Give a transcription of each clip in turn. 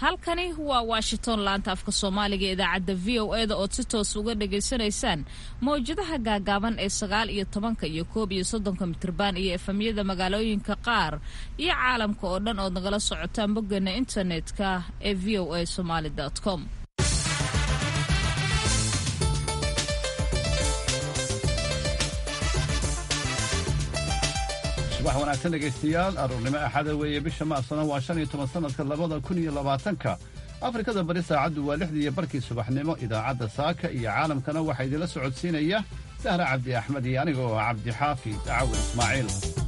halkani waa washington laanta afka soomaaliga ee idaacadda v o e da ood si toos uga dhagaysanaysaan mawjadaha gaagaaban ee sagaal iyo tobanka iyo koob iyo soddonka mitriban iyo efamyada magaalooyinka qaar iyo caalamka oo dhan ood nagala socotaan boggeena internetka ee v o a somaali com subax wanaagsan dhegaystayaal aruurnimo axada weeye bisha maasana waa shan iyo toban sannadka labada kun iyo labaatanka afrikada bari saacaddu waa lixdii iyo barkii subaxnimo idaacadda saaka iyo caalamkana waxaa idinla socodsiinaya sahra cabdi axmed iyo aniga oo ah cabdi xaafi dacawin ismaaciil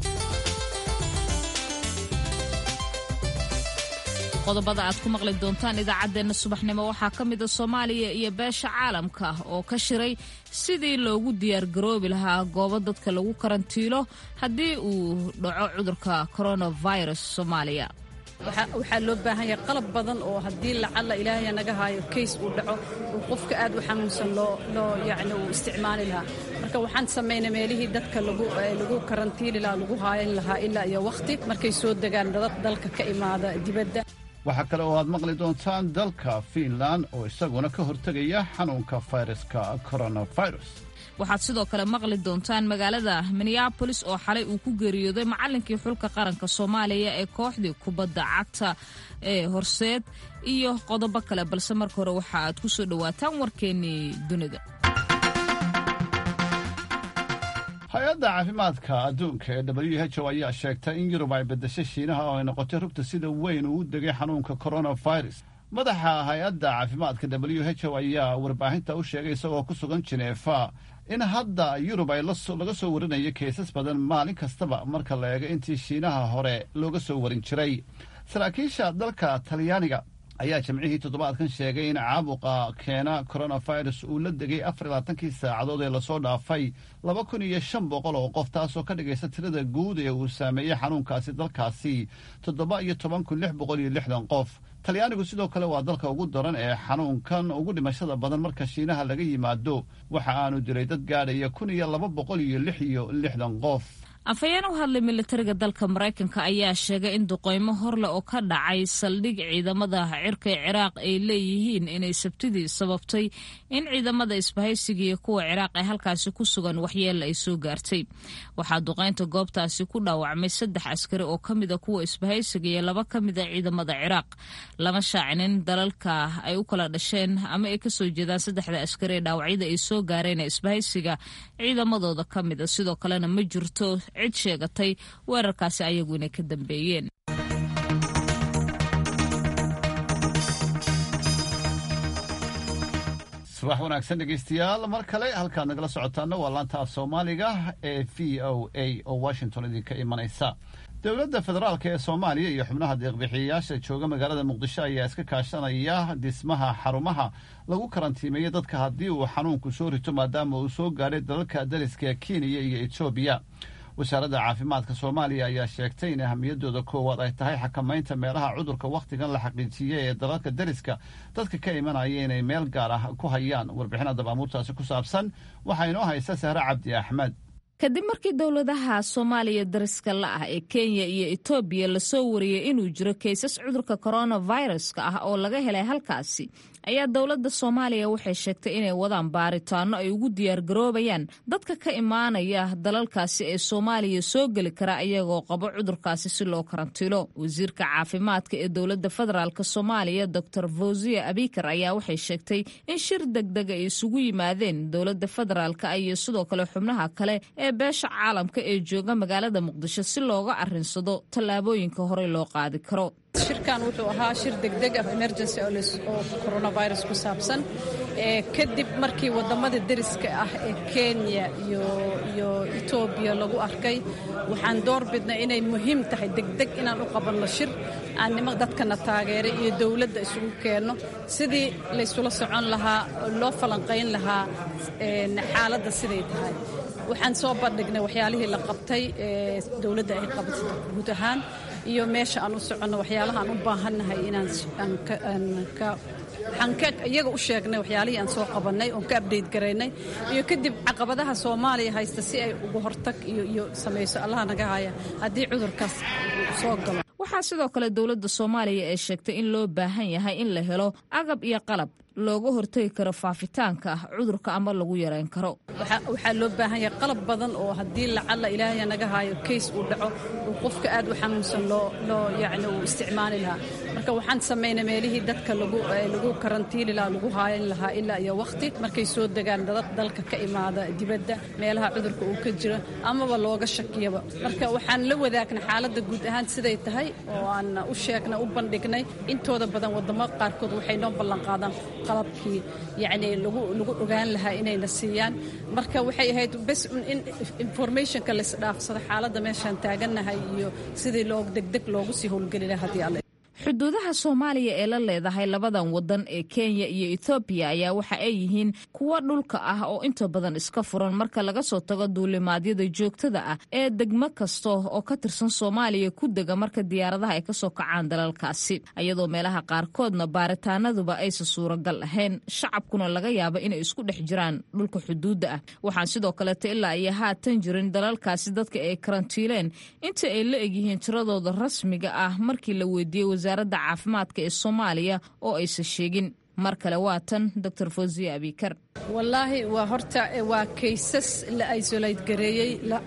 qodobada aad ku maqli doontaan idaacaddeenna subaxnimo waxaa ka mida soomaaliya iyo beesha caalamka oo ka shiray sidii loogu diyaargaroobi lahaa goobo dadka lagu karantiilo haddii uu dhaco cudurka coronavirus soomaaliya waxaa loo baahan yahay qalab badan oo haddii lacalla ilaahay naga haayo kays uu dhaco uu qofka aad u xanuunsan loo yacni uu isticmaali lahaa marka waxaan samaynay meelihii dadka lagu karantiili lahaa lagu haayan lahaa ilaa iyo wakhti markay soo degaan dadad dalka ka imaada dibadda waxaa kale oo aad maqli doontaan dalka fiinland oo isaguna ka hortegaya xanuunka fayraska coronavirus waxaad sidoo kale maqli doontaan magaalada minneabolis oo xalay uu ku geeriyooday macallinkii xulka qaranka soomaaliya ee kooxdii kubadda cagta ee horseed iyo qodobo kale balse marka hore waxa aad ku soo dhowaataan warkeennii dunida hay-adda caafimaadka adduunka ee w h o ayaa sheegtay in yurub ay beddeshay shiinaha oo ay noqotay rugta sida weyn uu u degay xanuunka coronavirus madaxa hay-adda caafimaadka w h o ayaa warbaahinta u sheegay isagoo ku sugan jineefa in hadda yurub ay laga soo warinayo keesas badan maalin kastaba marka la eego intii shiinaha hore looga soo warin jiray saraakiisha dalka talyaaniga ayaa jimcihii toddobaadkan sheegay in caabuqa keena coronavirus uu la degay afar iyo labaatankii saacadood ee lasoo dhaafay laba kun iyo shan boqol oo qof taasoo ka dhigaysa tirada guud ee uu saameeyey xanuunkaasi dalkaasi toddoba iyo toban kun lix boqol iyo lixdan qof talyaanigu sidoo kale waa dalka ugu daran ee xanuunkan ugu dhimashada badan marka shiinaha laga yimaado waxa aanu diray dad gaadhaya kun iyo laba boqol iyo lix iyo lixdan qof afhayeen u hadlay militariga dalka maraykanka ayaa sheegay in duqeymo horleh oo ka dhacay saldhig ciidamada cirka ee ciraaq ay leeyihiin inay sabtidii sababtay in ciidamada isbahaysiga iyo kuwa ciraaq ee halkaasi ku sugan waxyeella ay soo gaartay waxaa duqeynta goobtaasi ku dhaawacmay saddex askari oo ka mida kuwa isbahaysiga iyo laba ka mida ciidamada ciraaq lama shaacinin dalalka ay u kala dhasheen ama ay kasoo jeedaan saddexda askari ee dhaawacyada ay soo gaareen ee isbahaysiga ciidamadooda ka mida sidoo kalena ma jirto cid sheegatay weerarkaasi ayagu inay ka dambeeyeen subax wanaagsan dhegaystayaal mar kale halkaad nagala socotaana waa laanta af soomaaliga ee v o a oo washington idinka imanaysa dowladda federaalk ee soomaaliya iyo xubnaha deeqbixiyayaasha jooga magaalada muqdisho ayaa iska kaashanaya dhismaha xarumaha lagu karantiimeeya dadka haddii uu xanuunku soo rito maadaama uu soo gaadhay dalalka dariska kenya iyo etoobiya wasaaradda caafimaadka soomaaliya ayaa sheegtay in ahamiyadooda koowaad ay tahay xakamaynta meelaha cudurka wakhtigan la xaqiijiyey ee dalalka dariska dadka ka imanaya inay meel gaar ah ku hayaan warbixin dabaamuurtaasi ku saabsan waxaa inoo haysa sahre cabdi axmed kadib markii dowladaha soomaaliya dariska la ah ee kenya iyo etoobiya lasoo wariyey inuu jiro kaysas cudurka coronaviruska ah oo laga helay halkaasi ayaa dowladda soomaaliya waxay sheegtay inay wadaan baaritaano ay ugu diyaargaroobayaan dadka ka imaanaya dalalkaasi ee soomaaliya soo geli kara iyagoo qabo cudurkaasi si loo karantiilo wasiirka caafimaadka ee dowladda federaalk soomaaliya doctor fawziya abikar ayaa waxay sheegtay in shir degdeg ay isugu yimaadeen dowladda federaalk iyo sidoo kale xubnaha kale ee beesha caalamka ee jooga magaalada muqdisho si looga arinsado tallaabooyinka horey loo qaadi karo shirkan wuxuu ahaa shir degdeg ah emergency oo coronavirus ku saabsan kadib markii wadamada deriska ah ee kenya iyo etoobiya lagu arkay waxaan door bidnay inay muhiim tahay degdeg inaan u qabanno shir aan nima dadkana taageeray iyo dowladda isugu keenno sidii laysula socon lahaa oo loo falanqayn lahaa xaaladda siday tahay waxaan soo bandhignay waxyaalihii la qabtay ee dowladda ay qabatay guud ahaan iyo meesha aan u soconno waxyaalaha aan u baahannahay inaan waxaan iyaga u sheegnay waxyaalihii aan soo qabannay oon ka abdeyt garaynay iyo kadib caqabadaha soomaaliya haysta si ay uga hortag iyo samayso allaha naga haya haddii cudurkaas soo galo waxaa sidoo kale dowladda soomaaliya ee sheegtay in loo baahan yahay in la helo agab iyo qalab looga hortegi karo faafitaanka cudurka ama lagu yareyn karo waxaa loo baahan yahay qalab badan oo haddii lacalla ilaahay naga haayo kays uu dhaco uu qofka aad u xanuunsan loo yani uu isticmaali lahaa marka waxaan samaynay meelihii dadka lagu karantiili lahaa lagu haayan lahaa ilaa iyo wakhti markay soo degaan dadad dalka ka imaada dibadda meelaha cudurka uu ka jiro amaba looga shakiyaba marka waxaan la wadaagnay xaaladda guud ahaan siday tahay oo aan u sheegnay u bandhignay intooda badan waddamo qaarkood waxay noo ballanqaadaan qalabkii yacni lagu lagu ogaan lahaa inayna siiyaan marka waxay ahayd bes in informationka laisdhaafsado xaaladda meeshaan taagannahay iyo sidii loo degdeg loogu sii howlgeli lahaa haddii alle xuduudaha soomaaliya ee la leedahay labadan wadan ee kenya iyo ethoobiya ayaa waxa ay yihiin kuwo dhulka ah oo inta badan iska furan marka laga soo tago duulimaadyada joogtada ah ee degmo kasta oo ka tirsan soomaaliya ku dega marka diyaaradaha ay kasoo kacaan dalalkaasi iyadoo meelaha qaarkoodna baaritaanaduba aysan suuragal ahayn shacabkuna laga yaaba inay isku dhex jiraan dhulka xuduudda ah waxaan sidoo kaleeto ilaa iyo haatan jirin dalalkaasi dadka ay karantiileen inta ay la egyihiin tiradooda rasmiga ah markii la weydiiyey wasaaradda caafimaadka ee soomaaliya oo aysan sheegin mar kale waa tan doctor fosiya abikar wallaahi waa horta waa kaysas la isolate gareeyey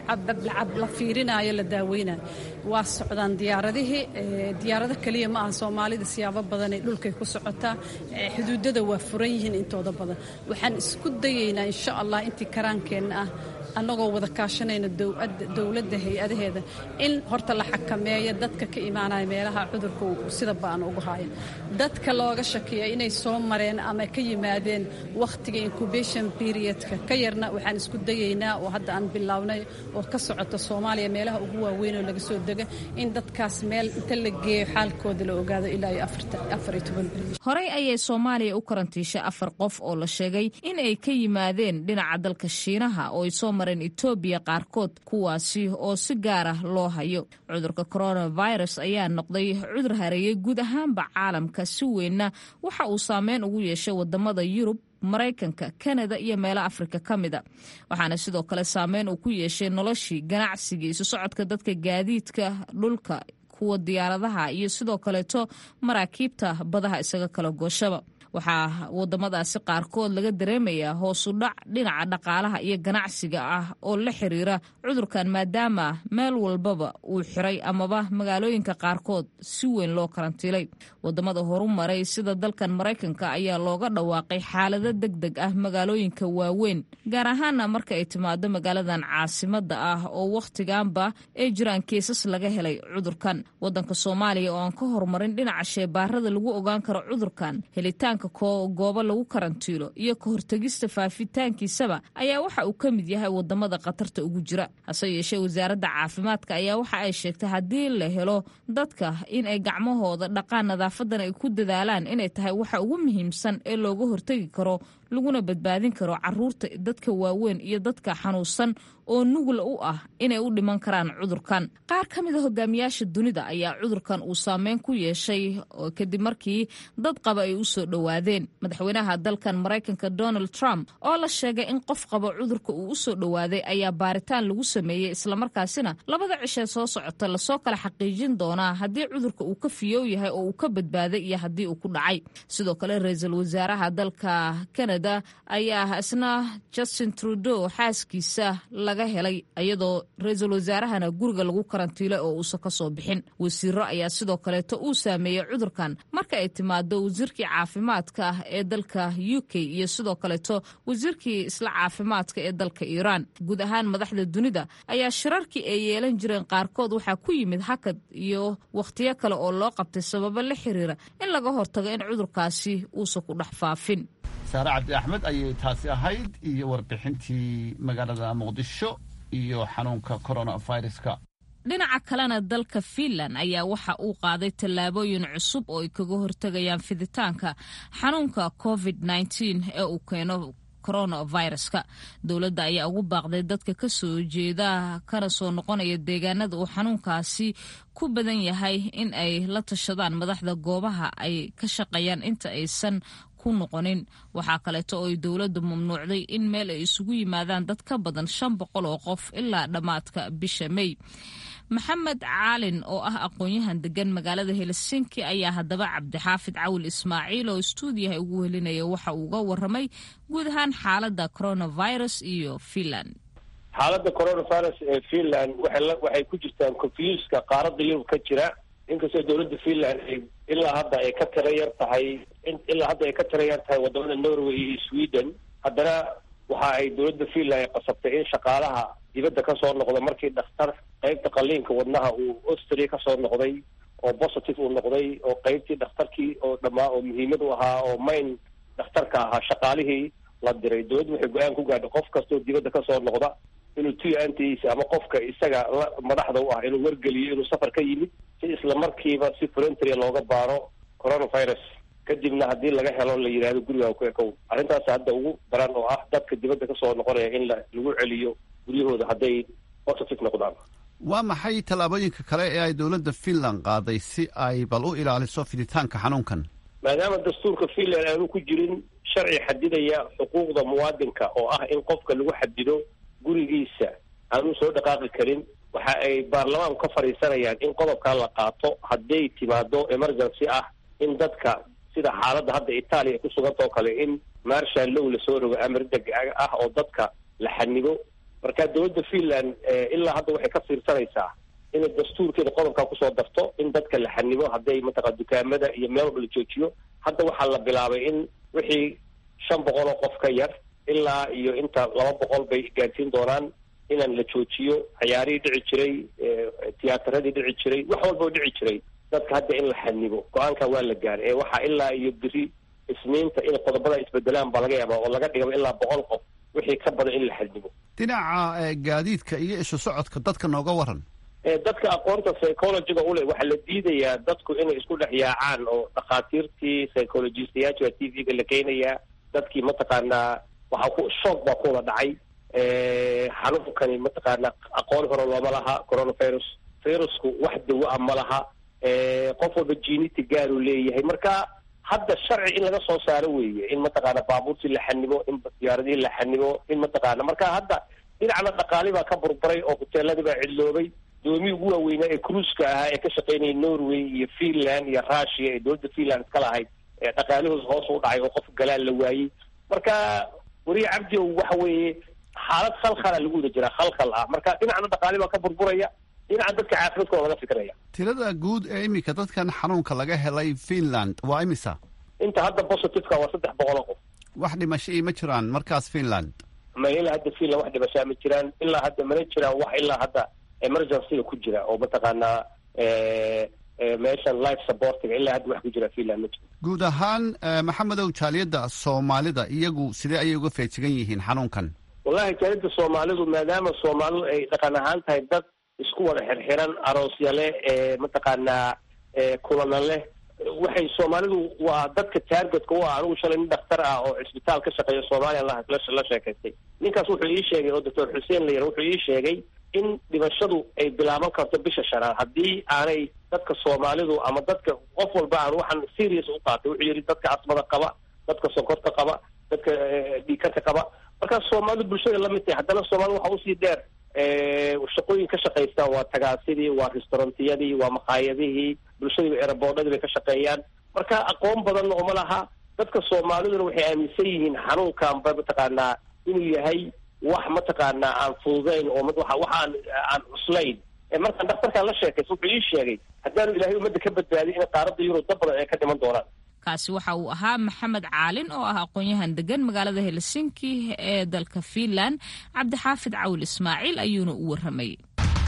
la fiirinayo la daaweynayo waa socdaan diyaaradihii diyaarado keliya ma aha soomaalida siyaabo badanay dhulkay ku socotaa xuduudada waa furan yihiin intooda badan waxaan isku dayeynaa insha allah intii karaankeenna ah annagoo wada kaashanayna dowladda hay-adaheeda in horta la xakameeyo dadka ka imaanaya meelaha cudurka sida ba'an ugu haayan dadka looga shakiya inay soo mareen ama ka yimaadeen wakhtiga incubation periodka ka yarna waxaan isku dayeynaa oo hadda aan bilownay oo ka socota soomaaliya meelaha ugu waaweyn oo laga soo dega in dadkaas meel inta la geeyo xaalkooda la ogaado ilaa iyo afar iyo toban bil horey ayay soomaaliya u karantiishay afar qof oo la sheegay in ay ka yimaadeen dhinaca dalka shiinaha oo ay soo mareen etoobiya qaarkood kuwaasi oo si gaar ah loo hayo cudurka coronavirus ayaa noqday cudur hareeyey guud ahaanba caalamka si weynna waxa uu saameyn ugu yeeshay wadamada yurub maraykanka kanada iyo meelo afrika ka mida waxaana sidoo kale saameyn uu ku yeeshay noloshii ganacsigii isu socodka dadka gaadiidka dhulka kuwa diyaaradaha iyo sidoo kaleeto maraakiibta badaha isaga kala gooshaba waxaa wadamadaasi qaarkood laga dareemayaa hoosu dhac dhinaca dhaqaalaha iyo ganacsiga ah oo la xiriira cudurkan maadaama meel walbaba uu xiray amaba magaalooyinka qaarkood si weyn loo karantiilay wadamada horu maray sida dalkan maraykanka ayaa looga dhawaaqay xaalado deg deg ah magaalooyinka waaweyn gaar ahaana marka ay timaado magaaladan caasimada ah oo wakhtiganba ay jiraan kiisas laga helay cudurkan wadanka soomaaliya oo aan ka horumarin dhinaca sheebaarada lagu ogaan karo cudurkan helitaanka goobo lagu karantiilo iyo ka hortegista faafitaankiisaba ayaa waxa uu ka mid yahay wadamada khatarta ugu jira hase yeeshee wasaaradda caafimaadka ayaa waxa ay sheegtay haddii la helo dadka in ay gacmahooda dhaqaan nadaafadan ay ku dadaalaan inay tahay waxa ugu muhiimsan ee looga hortegi karo laguna badbaadin karo caruurta dadka waaweyn iyo dadka xanuunsan oo nugul u ah inay u dhiman karaan cudurkan qaar ka mid a hogaamiyaasha dunida ayaa cudurkan uu saameyn ku yeeshay kadib markii dad qaba ay u soo dhowaadeen madaxweynaha dalkan maraykanka donald trump oo la sheegay in qof qaba cudurka uu u soo dhowaaday ayaa baaritaan lagu sameeyey islamarkaasina labada cishee soo socota lasoo kala xaqiijin doonaa haddii cudurka uu ka fiyow yahay oo uu ka badbaaday iyo haddii uu ku dhacay sidoo kale ra-iisul wasaaraha dalka canada ayaa isna justin trudeau xaaskiisa laga helay iyadoo ra-iisul wasaarahana guriga lagu karantiilay oo uusan ka soo bixin wasiiro ayaa sidoo kaleeto uu saameeyey cudurkan marka ay timaado wasiirkii caafimaadka ee dalka u k iyo sidoo kaleeto wasiirkii isla caafimaadka ee dalka iiraan guud ahaan madaxda dunida ayaa shirarkii ay yeelan jireen qaarkood waxaa ku yimid hakad iyo wakhtiyo kale oo loo qabtay sababo la xiriira in laga hortago in cudurkaasi uusan ku dhex faafin saare cabdi axmed ayay taasi ahayd iyo warbixintii magaalada muqdisho iyo xanuunka coronaviruska dhinaca kalena dalka fiinland ayaa waxa uu qaaday tallaabooyin cusub oo ay kaga hortegayaan fiditaanka xanuunka covid ee uu keeno coronaviruska dowladda ayaa ugu baaqday dadka ka soo jeeda kana soo noqonaya deegaanada uu xanuunkaasi ku badan yahay in ay la tashadaan madaxda goobaha ay ka shaqeeyaan inta aysan noqonin waxaa kaleeto oo ay dowladdu mamnuucday in meel ay isugu yimaadaan dad ka badan shan boqol oo qof ilaa dhammaadka bisha mey maxamed caalin oo ah aqoon-yahan degan magaalada helsinki ayaa haddaba cabdixaafid cawil ismaaciil oo stuudiyaha ugu helinaya waxa uu uga waramay guud ahaan xaalada coronavirus iyo finland xaaladda coronavirus ee finland waxay ku jirtaan confuska qaaradda yurub ka jira inkastoo dowladda finland ilaa hadda ay ka tira yar tahay ilaa hadda ay ka tira yar tahay wadamada norway iyo sweden haddana waxa ay dowladda finland ay qasabtay in shaqaalaha dibadda kasoo noqda markii dhakhtar qeybta qaliinka wadnaha uu austria kasoo noqday oo positive uu noqday oo qeybtii dhakhtarkii oo dhammaa oo muhiimad u ahaa oo main dhakhtarka ahaa shaqaalihii la diray dowladdu waxay go-aan ku gaadhay qof kastoo dibadda kasoo noqda inuu tuyaantiisa ama qofka isaga la madaxda u ah inuu wargeliyo inuu safar ka yimid si isla markiiba si voluntaria looga baaro coronavirus kadibna haddii laga helo la yidhahdo gurigaa ku ekow arrintaas hadda ugu daran oo ah dadka dibadda kasoo noqonaya in la lagu celiyo guryahooda hadday positive noqdaan waa maxay tallaabooyinka kale ee ay dowladda finland qaaday si ay bal u ilaaliso fiditaanka xanuunkan maadaama dastuurka finland aanu ku jirin sharci xadidaya xuquuqda muwaadinka oo ah in qofka lagu xadido gurigiisa aanu soo dhaqaaqi karin waxa ay baarlamaanku ka fadhiisanayaan in qodobkaa la qaato hadday timaado emergency ah in dadka sida xaaladda hadda itaaliya ay ku sugantao kale in marshal low lasoo rogo amar deg ah oo dadka la xanibo marka dowladda finland ilaa hadda waxay ka fiirsanaysaa inay dastuurkeeda qodobkaa kusoo darto in dadka la xanibo hadday mataqa dukaamada iyo meel walba la joojiyo hadda waxaa la bilaabay in wixii shan boqol oo qof ka yar ilaa iyo inta laba boqol bay gaarsiin doonaan inaan la joojiyo ciyaarihii dhici jiray tiyaatarradii dhici jiray wax walba oo dhici jiray dadka hadda in la xanibo go-aanka waa la gaaray ee waxaa ilaa iyo beri isniinta in qodobada isbedelaan baa laga yaabaa oo laga dhigaba ilaa boqol qof wixii ka badan in la xanibo dhinaca gaadiidka iyo isu socodka dadka nooga waran dadka aqoonta psychologiga ule waxaa la diidayaa dadku inay isku dhex yaacaan oo dhakhaatiirtii psychologistayaasha waa t v-ga la keenayaa dadkii mataqaanaa waxaa ku shoog baa ku wada dhacay xanuunkani mataqaanaa aqoon hore looma laha coronavirus virusku wax dawo a ma laha qof walba jiniti gaaruu leeyahay marka hadda sharci in laga soo saaro weeye in mataqaana baabuurtii la xanimo in diyaaradihii la xanimo in mataqaana marka hadda dhinacna dhaqaali baa ka burburay oo hoteeladii baa cidloobay doomii ugu waaweynaa ee cruiska ahaa ee ka shaqaynayay norway iyo finland iyo russia ee dowladda finland iska lahayd ee dhaqaalihooda hoos u dhacay oo qof galaan la waayey marka weriye cabdi ow waxa weeye xaalad khalkhala lagu wada jiraa khalkhal ah marka dhinacna dhaqaali baa ka burburaya dhinaca dadka caafimaadkooda laga fikiraya tirada guud ee iminka dadkan xanuunka laga helay finland waa imisa inta hadda positiveka waa saddex boqol oo qof wax dhimashai ma jiraan markaas finland ma ilaa hadda finland wax dhimashaa ma jiraan ilaa hadda mana jiraan wax ilaa hadda emergencyga ku jira oo mataqaanaa meeshan life supportiga ilaa hadda wax ku jira finland ma jiro guud ahaan maxamedow jaaliyadda soomaalida iyagu sidee ayay uga feejigan yihiin xanuunkan wallahi jaaliyadda soomaalidu maadaama soomaalidu ay dhaqan ahaan tahay dad isku wada xirxiran aroosya leh ee mataqaanaa kulana leh waxay soomaalidu waa dadka taargetka u ah anigu shalay nin dhakhtar ah oo cisbitaal ka shaqeeya soomaaliya la sheekaystay ninkaas wuxuu ii sheegay oo doctor xuseen la yara wuxuu ii sheegay in dhimashadu ay bilaaban karto bisha shanaad haddii aanay dadka soomaalidu ama dadka qof walba aan waxaan serious u qaatay wuxuu yidhi dadka asmada qaba dadka sonkorta qaba dadka dhiikarka qaba markaa soomaalidu bulshada la mid tahay haddana soomaalida waxa usii dheer shaqooyin ka shaqaysta waa tagaasidii waa restaurantiyadii waa maqaayadihii bulshadiiba eraboodhadii bay ka shaqeeyaan marka aqoon badanna uma laha dadka soomaaliduna waxay aaminsan yihiin xanuunkanba mataqaanaa inuu yahay wax mataqaanaa aan fududayn oo waxaan aan cuslayn markaan dhakhtarkaan la sheekaysa wuxuu ii sheegay haddaanu ilaahay ummadda ka badbaadin in qaaradda yurub dad badan ay ka dhiman doonaan kaasi waxa uu ahaa maxamed caalin oo ah aqoon-yahan degan magaalada helsinki ee dalka finland cabdixaafid cawil ismaaciil ayuuna u warramayay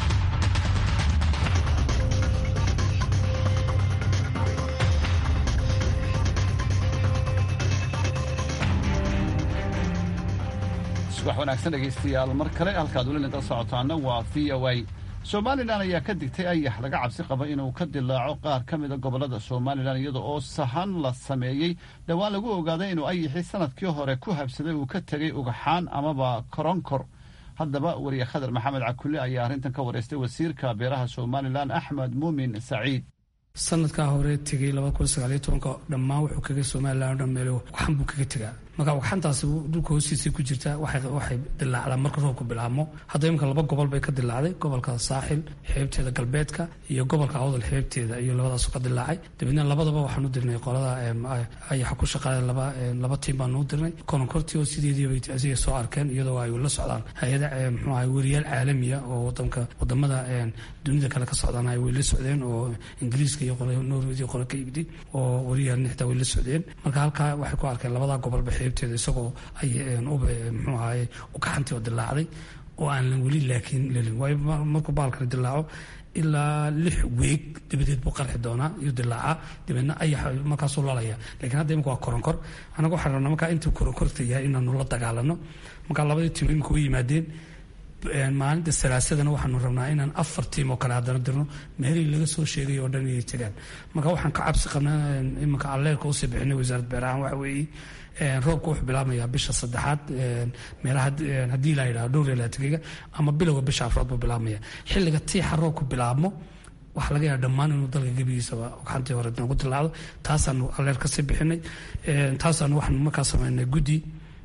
subax wanaagsan dhegaystayaal mar kale halkaad weli nagala socotaana waa v o a somalilan ayaa ka digtay ayax laga cabsi qaba inuu ka dilaaco qaar ka mida gobollada somalilan iyada oo sahan la sameeyey dhowaan lagu ogaaday inuu ayaxii sanadkii hore ku habsaday uu ka tegay ugaxaan amaba koronkor haddaba weriye khadar maxamed cakulle ayaa arrintan ka wareystay wasiirka beeraha somalilan axmed muumin saciid sanadkaa hore tegey dhammaan wuxuu kaga somalilan o dhan meel waxan buu kaga tegaa marka wagxantaasi dhulka hoostiisa ku jirta waxay dilaacdaa marka roobku bilaabmo hadda iminka laba gobol bay ka dilaacday gobolka saaxil xeebteeda galbeedka iyo gobolka awdal xeebteeda iyo labadaasu ka dilaacay dabeedna labadaba waxaan u dirnay qolada ayaxa ku shaqaale laba laba tiim baanu u dirnay koronkortii oo sideediibay asiga soo arkeen iyadoo ay la socdaan hay-ada muxuu ahay weriyaal caalamiya oo wadanka wadamada dunida kale ka socdaan ay way la socdeen oo ingiriiska iyo norwed iyo qole ka yimid oo weriyaal nixda way la socdeen marka halkaa waxay ku arkeen labadaa gobolba xeebteeda isagoo ay ube muxuu ahaye ugaxantii oo dilaacday oo aan lan weli laakiin lelin waayo markuu baalkani dilaaco ilaa lix weeg dabadeed buu qarxi doonaa iyo dilaaca dabeedna ayax markaasuu lalaya lakiin hadda imika waa koronkor anaga waxaan rabnaa markaa intuu koronkorta yahay inaanu la dagaalano markaa labadii tiim imika u yimaadeen maalinta salaasadana waxaanu rabnaa inaan afar tiim oo kale haddana dirno meelihii laga soo sheegay oo dhan inay jiraan marka waxaan ka cabsi qabnaa iminka alleerka usii bixinay wasaaradda beerahaan waxa weeye roobka wuxuu bilaabmayaa bisha saddexaad meelaha haddii la yidhaha dhowr iyo labaatankeyga ama bilowga bisha afraad buu bilaabmaya xilliga tiixa roobku bilaabmo waxaa laga yaaba dhammaan inuu dalka gebigiisaba ogxantii hore noogu dilaacdo taasaanu alleer kasii bixinay taasaanu waxaanu markaa sameynay guddi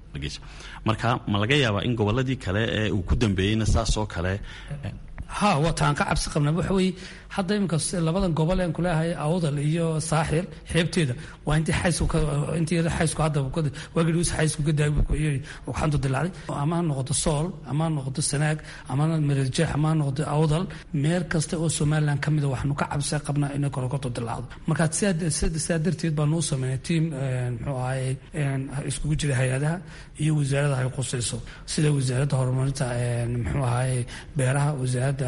marka ma laga yaabaa in goboladii kale ee uu ku dambeeyeyna saas oo kale ha waa taan ka cabsi qabnaa waxa weeye hadda iminka labadan gobol aan kuleehay awdal iyo saaxil xeebteeda waa intii xaysku intii xaysku hadda waagii dhus xaysku ka daayay waxaantu dilaacday ama ha noqoto sool ama ha noqoto sanaag ama marejeex ama ha noqoto awdal meel kasta oo somaliland ka mida waxaanu ka cabsi qabnaa inay korokorto dilaacdo marka sidaa darteed baanu u sameynay tiim muxuu ahaye iskugu jira hay-adaha iyo wasaarada ay qusayso sida wasaaradda horumarinta muxuu ahaye beeraha wasaaradda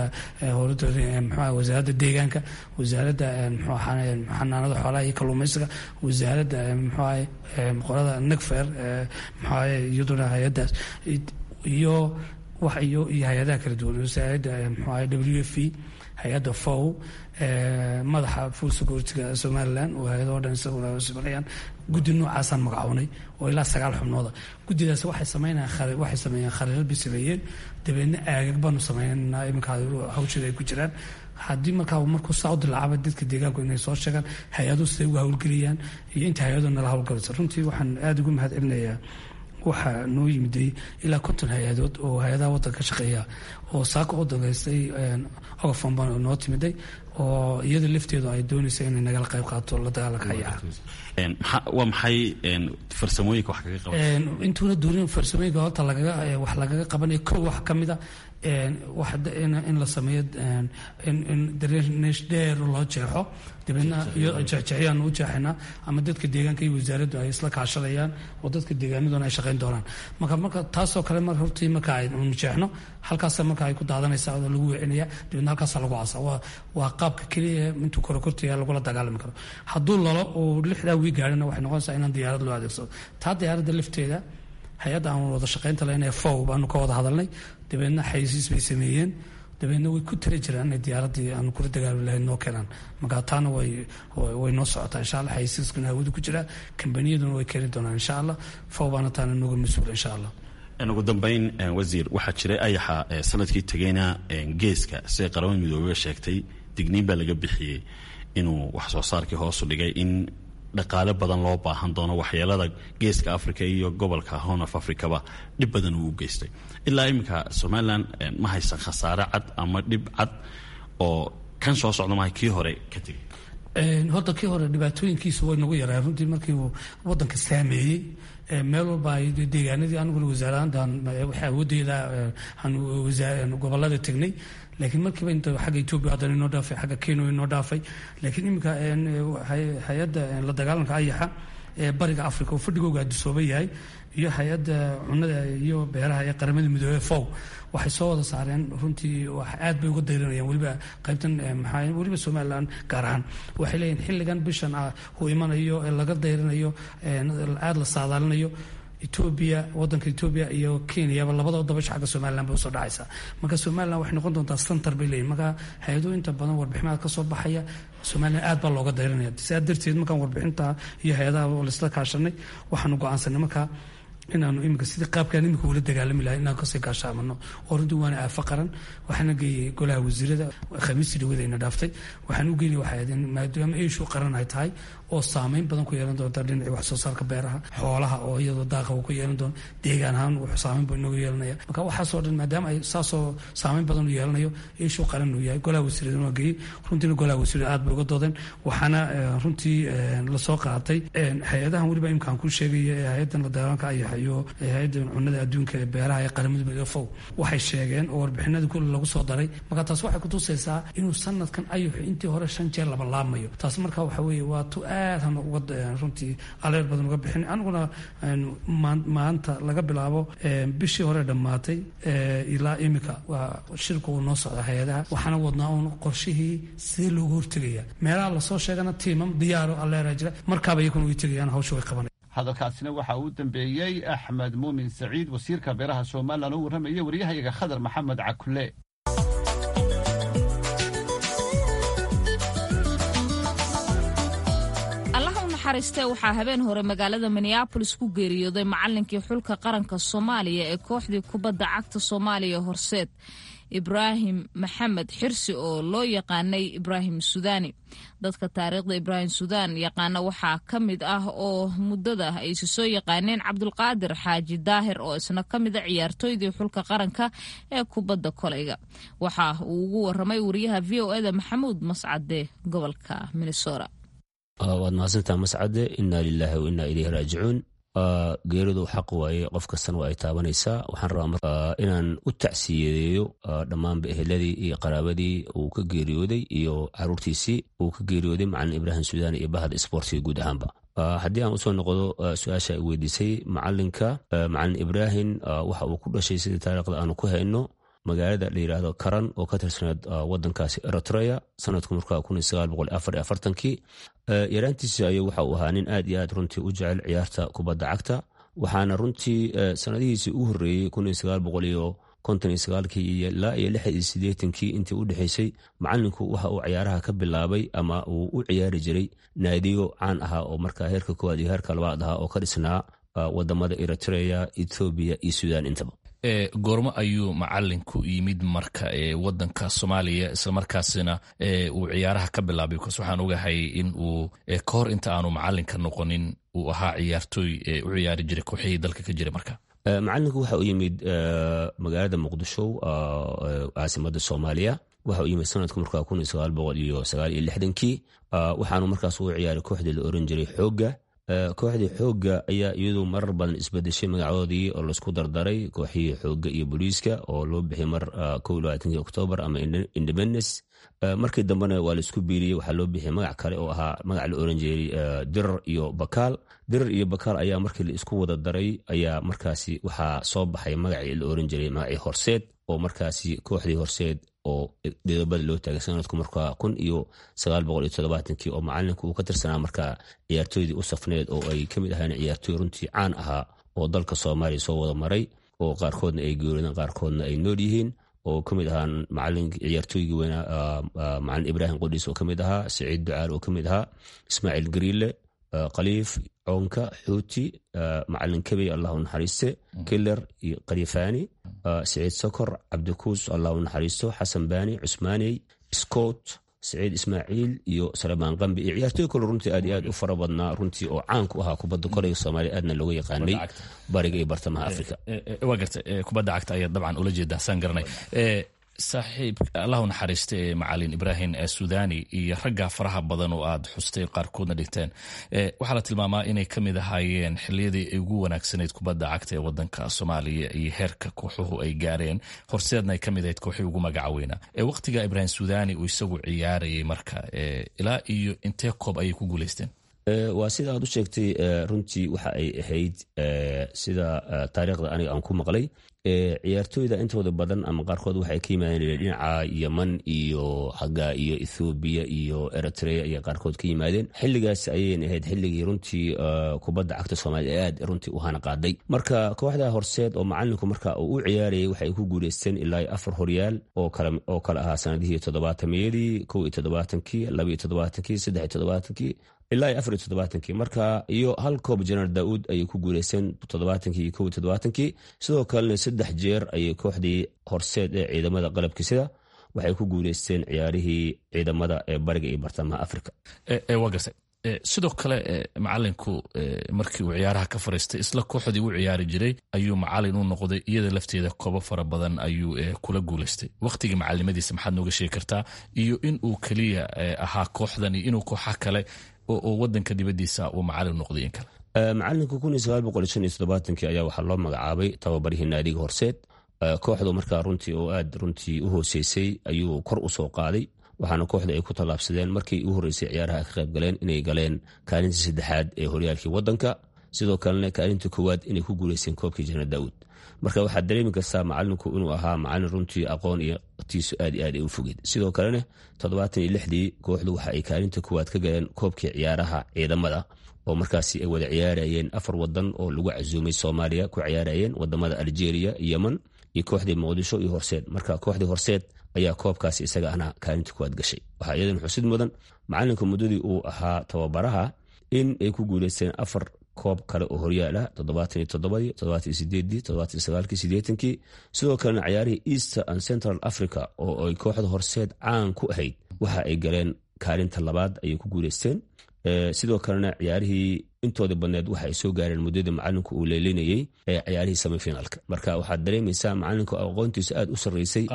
mxua wasaaradda deegaanka wasaaradda mxuu xanaanada xoolaha iyo kalluumaysiga wasaaradda mxuahay qolada nagfer mxuahay iyaduna hay-addaas iyo wax iyo iyo hay-adaha kala duwan wasaaradda mxuahay w f e hay-adda fow madaxa full securityga somaliland oo hay-adoo dhan isaguna sameeyaan guddi noocaasaan magacownay oo ilaa sagaal xubnooda guddidaas waxay sameynayaan waxay sameeyeen khariirad bay sameeyeen dabeedna aagag baanu sameynaa iminka hawsheeda ay ku jiraan haddii markaa markuu saa u dilaacaba dadka deegaanku inay soo sheegaan hay-aduhu siday uga hawlgeliyaan iyo inta hay-adu nala hawlgalaysa runtii waxaan aada ugu mahad celinayaa waxaa noo yimiday ilaa konton hay-adood oo hay-adaha waddanka ka shaqeeya oo saaka u dangaystay ogafon baan noo timiday oo iyada lafteedu ay doonaysa inay nagala qayb qaato la dagaalanka hayaha waa maxay farsamooyinka wax kaga qaba intuuna duurin farsamooyinka horta lagaga wax lagaga qabanayo kow wax ka mida in la sameeyo darenesh dheer loo jeexo dabeedna jeexjeexyaan u jeexaynaa ama dadka deegaanka iyo wasaaraddu ay isla kaashadayaan oo dadka deegaanaduna ay shaqayn doonaan marka marka taasoo kale mar hortii marka aynu jeexno halkaasa marka ay ku daadanaysaa oo lagu wecinaya dabeedna halkaasa lagu asa waa waa qaabka keliya intuu korokortaya lagula dagaalami karo hadduu lalo uu lixdaa wii gaarina waxay noqonaysaa inaan diyaarad loo adeegsado taa diyaaradda lafteeda hay-adda aan wada shaqaynta lahayn ee fow baanu ka wada hadalnay dabeedna xayisiis bay sameeyeen dabeedna way ku tala jiraan inay diyaaraddii aanu kula dagaali lahayn noo keenaan marka taana way way noo socotaa insha allah xayisiiskuna hawadu ku jiraa kambaniyaduna way keeni doonaan insha allah fow baana taana nooga mas-uula insha allah ugu dambeyn wasiir waxaa jiray ayaxa sanadkii tegeyna geeska siday qaramada midoobey sheegtay digniin baa laga bixiyey inuu wax soo saarkii hoosu dhigay in dhaqaale badan loo baahan doono waxyeelada geeska africa iyo gobolka horn of africaba dhib badan uu u geystay ilaa iminka somalilan ma haysan khasaare cad ama dhib cad oo kan soo socda maha kii hore ka tegay horta kii hore dhibaatooyinkiisu way nagu yaraan runtii markii uu wadanka saameeyey meel walba ay deegaanadii aniguna wasaaradantan waxa awoodeeda gobolada tegnay laakiin markiiba inta xagga etoobiya haddana inoo dhaafay xagga kenya inoo dhaafay laakiin iminka hay-adda la dagaalanka ayaxa ee bariga africa oo fadhigooga adisooba yahay iyo hay-adda cunada iyo beeraha ee qaramada midoobey fow waxay soo wada saareen runtii aad bay uga dayranayaan weliba qaybtan maxaa weliba somaliland gaar ahaan waxay leeyihin xilligan bishan ah uu imanayo ee laga dayranayo aada la saadaalinayo etoobiya wadanka etoobiya iyo kenyaba labadaba dabasha xagga somaliland bay usoo dhacaysaa marka somaliland waxay noqon doontaa center bay leeyihin marka hay-ado inta badan warbixinaad ka soo baxaya somaliland aad baa looga dayranaya sidaa darteed markaan warbixinta iyo hay-adaha laisla kaashanay waxaanu go-aansanay markaa inaanu iminka sidii qaabkaan iminka ula dagaalami lahay inaan kasii gaashaamano oo runtii waana aafo qaran waxaana geeyey golaha wasiirada khamiistii dhawadayna dhaaftay waxaan u geynay waxay ahayd maadaama eeshu qaran ay tahay oo saameyn badan ku yeelan doonta dhinacii wax soo saarka beeraha xoolaha oo iyadoo daaqa uu ku yeelan doono deegaan ahaan wuxuu saameyn buu inoogu yeelanaya marka waxaasoo dhan maadaama ay saasoo saameyn badan u yeelanayo eeshu qaran uu yahay golaha wasiiradana waa geeyey runtiina golaha wasiirada aad bay uga doodeen waxaana runtii lasoo qaatay hay-adahan weliba imika aan ku sheegaya ee hay-adan la dagaalanka ayaxa iyo hay-adan cunada adduunka ee beeraha ee qaramada midoobey fow waxay sheegeen oo warbixinadii kule lagu soo daray marka taas waxay kutusaysaa inuu sanadkan ayaxu intii hore shan jeer laba laabmayo taas marka waxa weeye waa tu aad han uga runtii aleer badan uga bixin aniguna maanta laga bilaabo bishii hore dhammaatay ilaa imika waa shirku uu noo socda hay-adaha waxaana wadnaa uun qorshihii sidee loogu hortegaya meelaha lasoo sheegana tiimam diyaaro aleera jira markaaba iyakuna way tegayaan hawsha way qabanay hadalkaasina waxaa uu dambeeyey axmed muumin saciid wasiirka beeraha somalilan oo warramayay waryahayaga khadar maxamed cakule naxariistee waxaa habeen hore magaalada minneabolis ku geeriyooday macallinkii xulka qaranka soomaaliya ee kooxdii kubadda cagta soomaaliya horseed ibraahim maxamed xirsi oo loo yaqaanay ibraahim sudaani dadka taariikhda ibraahim sudaan yaqaana waxaa ka mid ah oo muddada aysi soo yaqaaneen cabdulqaadir xaaji daahir oo isna ka mida ciyaartooydii xulka qaranka ee kubadda koleyga waxa uu ugu waramay wariyaha v o eda maxamuud mascade gobolka minnesota waad mahadsantaa mascade inaa lilaahi wa inaa ileyhi raajicuun geeridu xaq waaye qof kastana waa ay taabanaysaa waxaan rabaa inaan u tacsiyadeeyo dhammaanba eheladii iyo qaraabadii uu ka geeriyooday iyo caruurtiisii uu ka geeriyooday macalin ibraahim sudaani iyo bahda isboortiga guud ahaanba haddii aan usoo noqdo su-aasha ay weydiisay macalinka macalin ibraahim waxa uu ku dhashay sidii taariikhda aanu ku hayno magaalada la yidhaahdo karan oo ka tirsaneed wadankaasi eritrea sanadku markaa kii yaraantiisi ayuu waxa uu ahaa nin aad iyo aad runtii u jecel ciyaarta kubadda cagta waxaana runtii sanadihiisii u horreeyey kii ilaa iyo kii intii u dhexaysay macalinku waxa uu ciyaaraha ka bilaabay ama uu u ciyaari jiray naadiyo caan ahaa oo markaa heerka koowaad iyo heerka labaad ahaa oo ka dhisnaa wadamada eritrea ethoobiya iyo sudan intaba goormo ayuu macalinku yimid marka wadanka soomaaliya islamarkaasina uu ciyaaraha ka bilaabay bcas waxaan ogahay in uu ka hor inta aanu macalinka noqonin uu ahaa ciyaartooy u ciyaari jiray kooxihii dalka ka jira marka macalinku waxa uu yimid magaalada muqdisho caasimada soomaaliya waxa uu yimid sanadku markaa kii waxaanu markaas u ciyaaray kooxdii la oran jiray xooga kooxdii xoogga ayaa iyadu marar badan isbedeshay magacoodii oo laisku dardaray kooxihii xoogga iyo booliiska oo loo bixiyay mar oktoobar ama independence markii dambena waa laisku biiriyey waxaa loo bixiyay magac kale oo ahaa magac la oran jiray dirar iyo bakaal dirar iyo bakaal ayaa markii la isku wada daray ayaa markaasi waxaa soo baxay magacii la oran jiray magacii horseed oo markaasi kooxdii horseed oo didobada loo taagay sanadku markaa kun iyo sagaal boqol iyo todobaatankii oo macalinku uu ka tirsanaa markaa ciyaartooydii u safneed oo ay ka mid ahayn ciyaartooy runtii caan ahaa oo dalka soomaaliya soo wada maray oo qaarkoodna ay geerideen qaarkoodna ay nool yihiin oo ka mid ahaa macalin ciyaartooygii weynaa macalin ibraahim qudhiis oo ka mid ahaa saciid ducaal oo ka mid ahaa ismaaciil gariile khaliif coonka xuuti macalin kabey allahu naxariiste kiler iyo khalifaani saciid sokor cabdikuus allahu naxariisto xasan baani cusmaaney scott saciid ismaaciil iyo salemaan qambi iyo ciyaartooy kale runtii aad iyo aad u fara badnaa runtii oo caan ku ahaa kubadda koleyga soomaaliya aadna looga yaqaanay bariga iyo bartamaha afrika waa garta kubadda cagta ayaa dabcan ula jeedaa saan garanay saaxiib allahu naxariista ee macalin ibraahim sudani iyo ragga faraha badan oo aad xustay qaarkoodna dhigteen waxaa la tilmaamaa inay ka mid ahaayeen xiliyadii ay ugu wanaagsanayd kubadda cagta ee wadanka soomaaliya iyo heerka kooxuhu ay gaareen horseedna ay ka mid ahayd kooxii ugu magaca weynaa waqtiga ibraahim sudani uu isagu ciyaarayay marka ilaa iyo intee koob ayay ku guuleysteen waa sida aad u sheegtay runtii waxa ay ahayd sida taariikhda aniga aan ku maqlay ciyaartooyda intooda badan ama qaarkood waxay ka yimaadeen dhinaca yeman iyo xagga iyo ethoobiya iyo eritrea ayay qaarkood ka yimaadeen xilligaas ayayna ahayd xilligii runtii kubadda cagta soomaaliya ee aad runtii u hana qaaday marka kooxda horseed oo macalinku marka uu u ciyaarayay waxay ku guuleysteen ilaa afar horyaal oo kale ahaa sanadihii toddobaatamiyadii kow iyo toddobaatankii laba iyo toddobaatankii saddex iyo toddobaatankii ilaa iyo afar iyo toddobaatankii marka iyo hal koob jeneral daauud ayay ku guuleysteen toddobaatankii iyo kow iyo toddobaatankii sidoo kalena saddex jeer ayay kooxdii horseed ee ciidamada qalabka sida waxay ku guuleysteen ciyaarihii ciidamada ee bariga iyo bartamaha africa waa gartay sidoo kale macalinku markii uu ciyaaraha ka fariistay isla kooxdii u ciyaari jiray ayuu macalin u noqday iyada lafteeda koobo fara badan ayuu kula guuleystay wakhtigii macalimadiisa maxaad nooga sheegi kartaa iyo in uu keliya ahaa kooxdan iyo inuu kooxa kale oo wadanka dibadiisa uu macalin noqday in kale macalinku kun iyo sagaal boqol shan iyo toddobaatankii ayaa waxaa loo magacaabay tababarihii naadiga horseed kooxdu markaa runtii oo aad runtii u hooseysay ayuu kor u soo qaaday waxaana kooxda ay ku tallaabsadeen markii u horreysay ciyaaraha ay ka qayb galeen inay galeen kaalinta saddexaad ee horyaalkii waddanka sidoo kalena kaalinta koowaad inay ku guuleysteen koobkii jeneral daawud marka waxaad dareemi kartaa macalinku inuu ahaa macalin runtii aqoon iyo tiisu aad iyo aad ay u fogeed sidoo kalena toddobaatan iyo lixdii kooxdu waxa ay kaalinta koowaad ka galeen koobkii ciyaaraha ciidamada oo markaasi ay wada ciyaarayeen afar wadan oo lagu casuumay soomaaliya ku ciyaarayeen wadamada algeria yemen iyo kooxdii muqdisho iyo horseed marka kooxdii horseed ayaa koobkaasi isaga ana kaalinta kuwaad gashay waxaa iyadan xusid mudan macalinka muddadii uu ahaa tababaraha in ay ku guuleysteen afar koob kale oo horyaal ah toddobaatan iyo toddobadii toddobaatan iyo sideedii toddobaatan iyo sagaalkii sideetankii sidoo kalena ciyaarihii easter and central africa oo ay kooxda horseed caan ku ahayd waxa ay galeen kaalinta labaad ayay ku guuleysteen sidoo kalena ciyaarihii intooda badneed waxa ay soo gaareen muddadii macalinku uu leelinayey ee ciyaarihii semifinalka marka waxaad dareemaysaa macalinka aqoontiisa aad u sareysay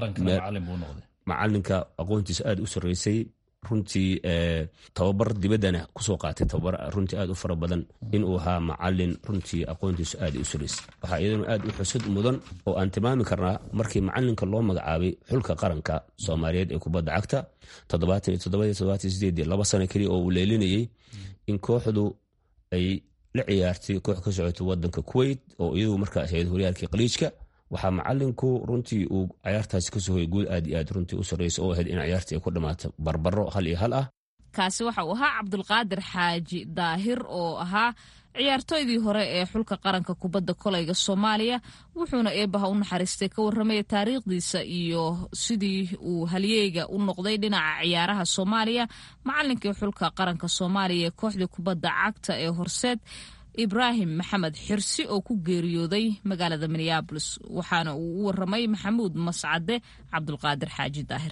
macalinka aqoontiisa aad u sareysay runtii tababar dibaddana kusoo qaatay tababar runtii aad u fara badan inuu ahaa macalin runtii aqoontiisu aad u sareysay waxaa iyaduna aad u xusad mudan oo aan tilmaami karnaa markii macalinka loo magacaabay xulka qaranka soomaaliyeed ee kubadda cagta toddobaatan iyo toddobadii toddobaatan iyo sideedii laba sano keliya oo uu leelinayey in kooxdu ay la ciyaartay koox ka socotay wadanka kuwait oo iyadu markaa ahayd horyaalkii qaliijka waxaa macalinku runtii uu ciyaartaasi kasoo hoyay guul aad iyo aad runtii u sarreysa oo ahayd in ciyaartii ay ku dhammaato barbaro hal iyo hal ah kaasi waxa uu ahaa cabdulqaadir xaaji daahir oo ahaa ciyaartooydii hore ee xulka qaranka kubadda kolayga soomaaliya wuxuuna eebaha u naxariistay ka warramaya taariikhdiisa iyo sidii uu halyeyga u noqday dhinaca ciyaaraha soomaaliya macalinkii xulka qaranka soomaaliya ee kooxdii kubadda cagta ee horseed ibraahim maxamed xirsi oo ku geeriyooday magaalada minneabolis waxaana uu u waramay maxamuud mascade cabdulqaadir xaaji daahir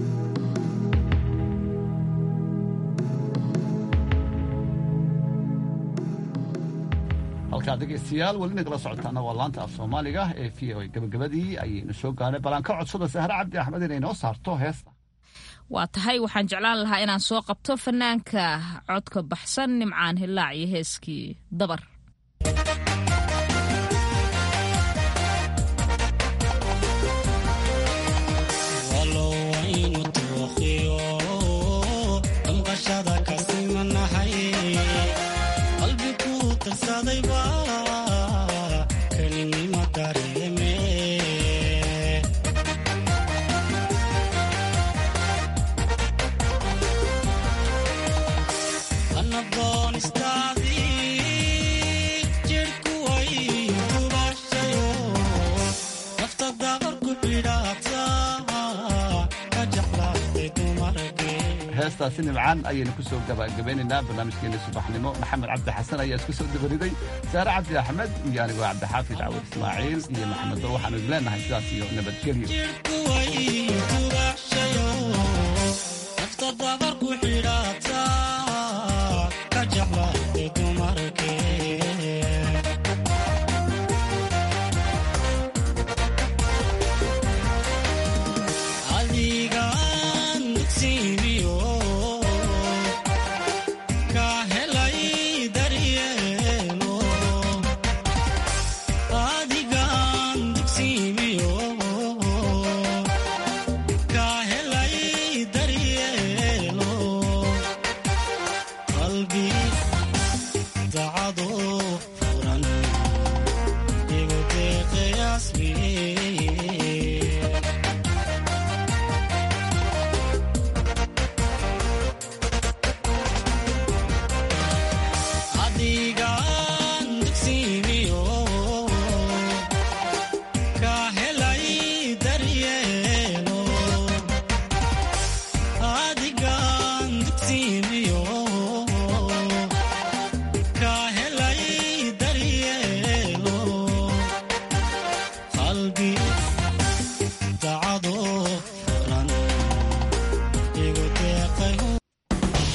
halkaa dhegeystayaal welina kala socotaana waa laanta af soomaaliga ee v o gabagabadii ayaynu soo gaarnay balaan ka codsada sahre cabdi axmed inay noo saarto heesta waa tahay waxaan jeclaan lahaa inaan soo qabto fanaanka codka baxsan nimcaan hilaac iyo heeskii dabar heestaasi nimcaan ayaynu ku soo gabagabeynaynaa barnaamijkeena subaxnimo maxamed cabdi xasan ayaa isku soo dabariday saare cabdi axmed iyo anigoo cabdixaafid cawad ismaaciil iyo maxamed dor waxaanu idin leenahay sidaas iyo nabadgelyo